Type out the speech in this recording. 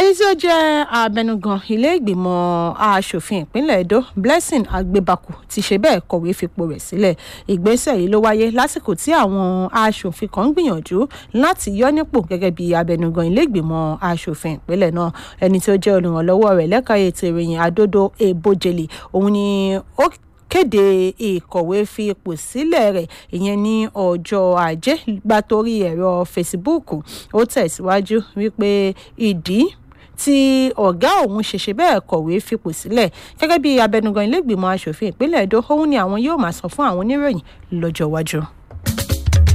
ẹni tí ó jẹ́ abẹnugan ilé ìgbìmọ̀ asòfin ìpínlẹ̀ edo blessing agbebaku ti ṣe bẹ́ẹ̀ kọ̀wé fipò rẹ̀ sílẹ̀ ìgbésẹ̀ yìí ló wáyé lásìkò tí àwọn asòfin kan ń gbìyànjú láti yọ nípò gẹ́gẹ́ bí abẹnugan ilé ìgbìmọ̀ asòfin ìpínlẹ̀ náà ẹni tí ó jẹ́ olùrànlọ́wọ́ rẹ̀ lẹ́ka ètò ìròyìn àdódó ebojele òun ni ó kéde ìkọ̀wé fi ipò sílẹ̀ rẹ̀ ìyẹn ní ọjọ́ ajé gba torí ẹ̀rọ fesibúùkù ó tẹ̀síwájú wípé ìdí tí ọ̀gá òun ṣẹ̀ṣẹ̀ bẹ́ẹ̀ kọ̀wé fipò sílẹ̀ gẹ́gẹ́ bí abẹnugan ilégbìmọ̀ asòfin ìpínlẹ̀ edo òun ni àwọn yóò máa sọ fún àwọn oníròyìn lọ́jọ́ iwájú.